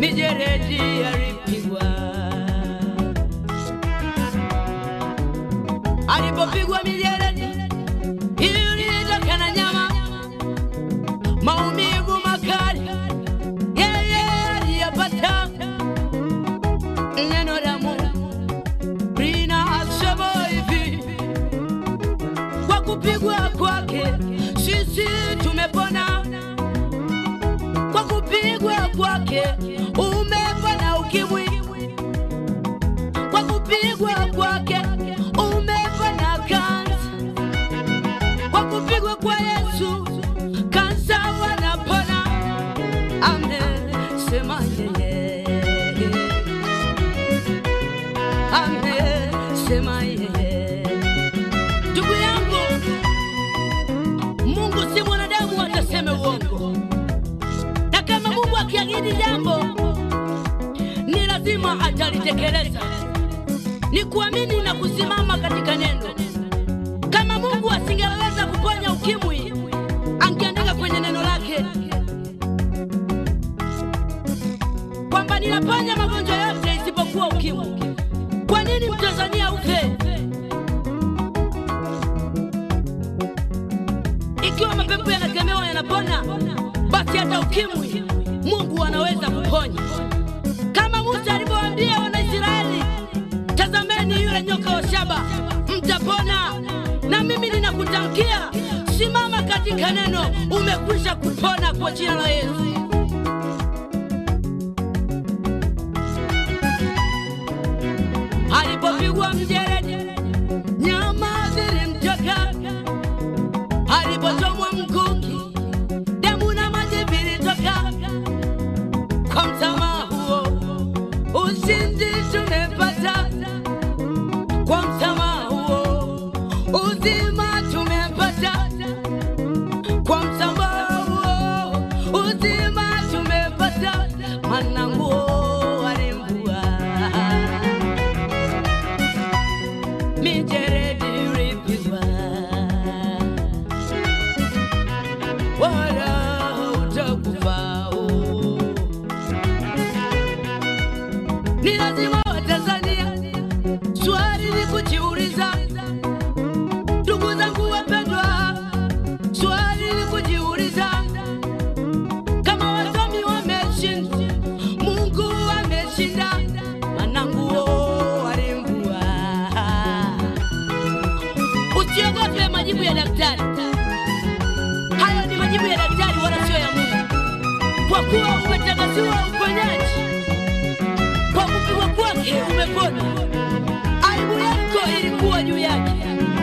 mijeredi alipigwa. Alipopigwa mijeredi ilitoka na nyama, maumivu makali yeye aliyapata. Neno la Mungu linasema hivi, kwa kupigwa kwake sisi tumepona kwa kupigwa kwake umepona ukimwi, kwa kupigwa kwake umepona kansa, kwa kupigwa kwa Yesu kansa wanapona. Amesema yeye, amesema yeye. Ndugu yangu, Mungu si mwanadamu ataseme uongo na kama Mungu akiahidi jambo ni lazima atalitekeleza. Ni kuamini na kusimama katika neno. Kama Mungu asingeweza kuponya ukimwi, angeandika kwenye neno lake kwamba ninaponya magonjwa yote isipokuwa ukimwi. Kwa nini Mtanzania ufe? Ikiwa mapepo yanakemewa yanapona, basi hata ukimwi Mungu anaweza kuponya, kama Musa alivyowaambia Wanaisraeli, tazameni yule nyoka wa shaba, mtapona. Na mimi ninakutamkia, simama katika neno, umekwisha kupona kwa jina la Yesu. Alipopigwa mjeredi, nyama zilimtoka alipochomwa mkuki, damu na maji vilitoka. Kwa msamaha huo ushindi tumepata, kwa msamaha huo uzima tumepata, kwa msamaha huo uzima tumepata. Maana nguo alimvua mijeredi ilipigwa wala utakufa. Ni lazima Watanzania swali ni kujiuliza, ndugu zangu wapendwa, swali ni kujiuliza kama wasomi wameshinda, Mungu ameshinda, maana nguo alimvua. Usiogope majibu ya daktari. Hayo ni majibu ya daktari wala sio ya Mungu, kwa kuwa umetangaziwa uponyaji kwa kupigwa kwake umepona. Aibu yako ilikuwa juu yake,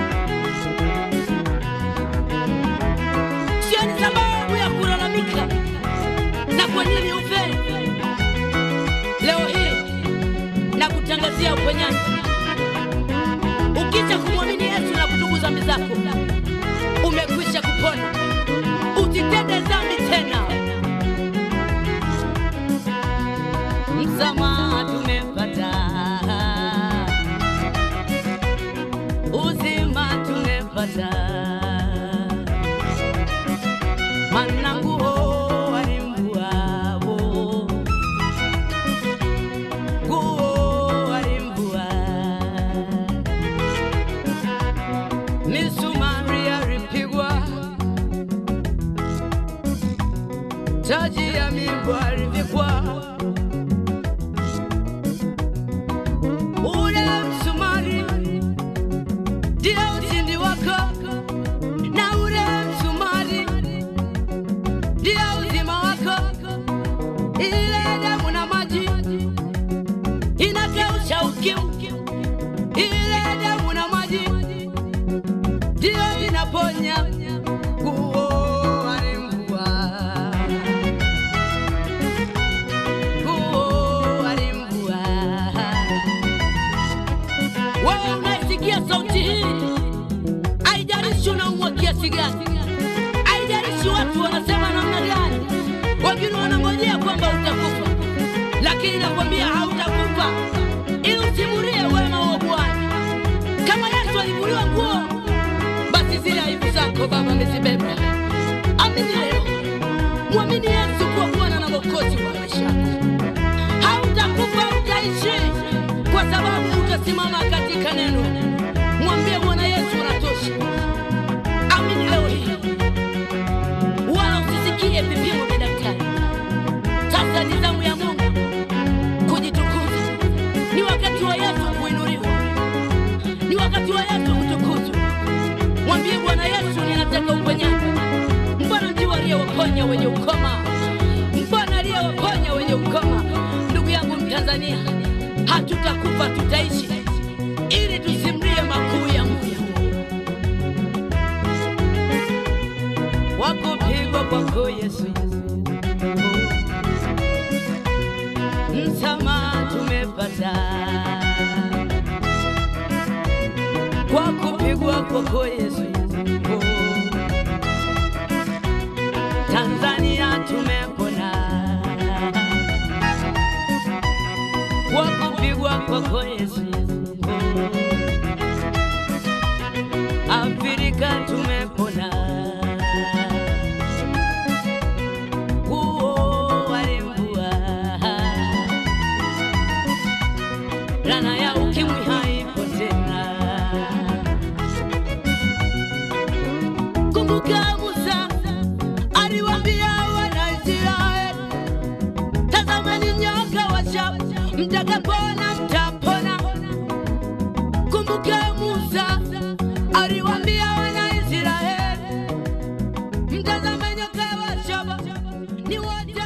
sio ni sababu ya kulalamika na kwa nini ufe. Leo hii na kutangazia uponyaji, ukisha kumwamini Yesu na kutubu dhambi zako, umekwisha kupona. Usitende dhambi tena. Msamaha tumepata, uzima tumepata, maana nguo alimvua, nguo alimvua, misumari alipigwa, taji ya migwa alivikwa ule msumari ndio ushindi wako, na ule msumari ndio uzima wako. Ile damu na maji inakausha ukimwi, ile damu na maji ndio inaponya. Nguo alimvua, nguo alimvua. Wewe unaisikia sauti hii, haijalishi unaumwa kiasi gani, haijalishi watu wanasema namna gani, wengine wanangojea kwamba utakufa, lakini nakwambia hautakufa, ili usimulie wema wa Bwana. Kama Yesu alivuliwa nguo, basi zile aibu zako Baba amezibeba. Amini leo, mwamini Yesu kuwa Bwana na Mwokozi wa maisha yako. sababu utasimama katika neno. Mwambie Bwana Yesu unatosha. Amini leo hii, wala usisikie vipimo vya daktari. Sasa ni zamu ya Mungu kujitukuza. Ni wakati wa Yesu kuinuliwa, ni wakati wa Yesu kutukuzwa. Mwambie Bwana Yesu, ninataka uponyaji. Mbona ndio aliyewaponya wenye ukoma? Mbona aliyewaponya wenye ukoma? Ndugu yangu Mtanzania, hatutakufa tutaishi, ili tusimlie makuu ya Mungu. Wakupigwa kwako Yesu, msamaha tumepata kwa kupigwa kwako Yesu. Tanzania tumepona kwa kupigwa kwako Yesu. Afrika tumepona huo walimbua Laana ya ukimwi haipo tena. Kumbuka Musa aliwaambia Wanaisraeli, tazameni nyoka wa shaba, mtakapona mtapona. Kumbuka Musa aliwaambia Wanaisraeli, mtazame nyoka wa shaba, ni wote